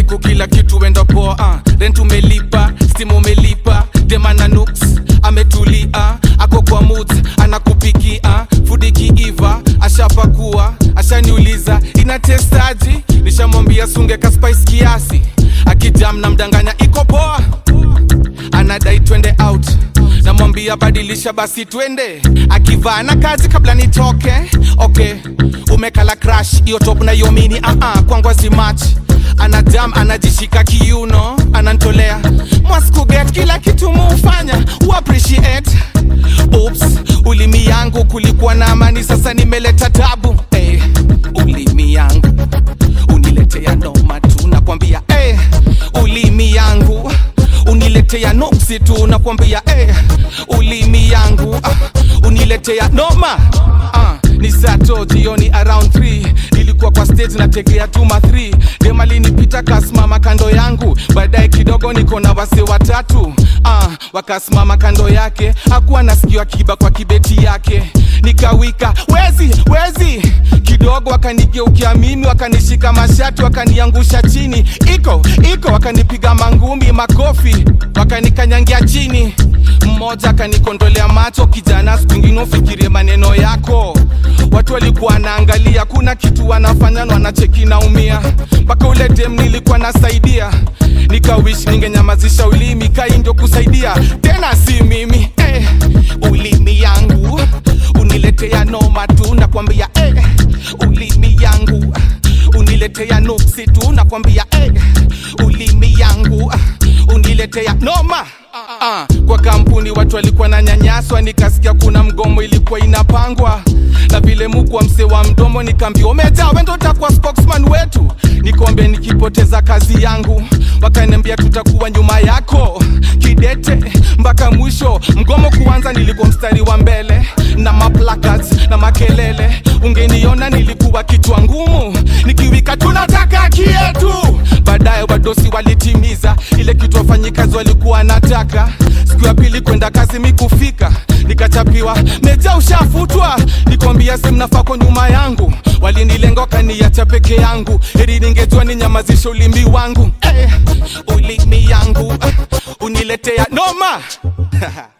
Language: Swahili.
siku kila kitu enda poa uh. rent umelipa stimu umelipa demana nuks ametulia ako kwa mut anakupikia fudi kiiva ashapakua ashaniuliza inatestaji nishamwambia sunge ka spice kiasi akijam na mdanganya iko poa anadai twende out namwambia badilisha basi twende akivaa na kazi kabla nitoke okay umekala crash hiyo top na hiyo mini uh -uh, kwangu azimach anajam anajishika kiuno anantolea mwaskuget kila kitu muufanya uappreciate Oops, ulimi yangu kulikuwa na amani sasa nimeleta tabu hey, ulimi yangu uniletea noma tu nakwambia hey, ulimi yangu uniletea noksi tu nakwambia eh, ulimi yangu ah, uniletea noma ah, ni sato jioni around 3 nilikuwa kwa stage nategea tuma 3 demalinipita kasimama kando yangu baadaye kidogo niko na wase watatu ah, wakasimama kando yake hakuwa nasikiwa kiba kwa kibeti yake nikawika wezi wezi kidogo wakanigeukia mimi wakanishika mashati wakaniangusha chini iko iko wakanipiga mangumi makofi wakanikanyangia chini mmoja akanikondolea macho kijana sikwingine ufikirie maneno yako watu walikuwa naangalia kuna kitu wanafanya na wanacheki naumia mpaka ule dem nilikuwa nasaidia nikawish ningenyamazisha ulimi kai ndio kusaidia tena si mimi eh, ulimi yangu uniletea noma tu nakwambia eh, ulimi yangu uniletea nuksi tu nakwambia eh, ulimi yangu uniletea noma Ah, kwa kampuni watu walikuwa na nyanyaswa nikasikia kuna mgomo ilikuwa inapangwa na vile mukwa mse wa mdomo nikaambia umejaa wendo utakuwa spokesman wetu nikombe nikipoteza kazi yangu wakaniambia tutakuwa nyuma yako kidete mpaka mwisho mgomo kuanza nilikuwa mstari wa mbele na maplacards na makelele ungeniona nilikuwa kichwa ngumu nikiwika tunataka kietu baadaye wadosi walitimiza ile kitu wafanyikazi walikuwa nataka siku ya pili kwenda kazi mikufika nikachapiwa meja ushafutwa nikwambia simnafako nyuma yangu walinilenga wakaniacha peke yangu heri ningejua ninyamazishe ulimi wangu eh, ulimi yangu uh, uniletea noma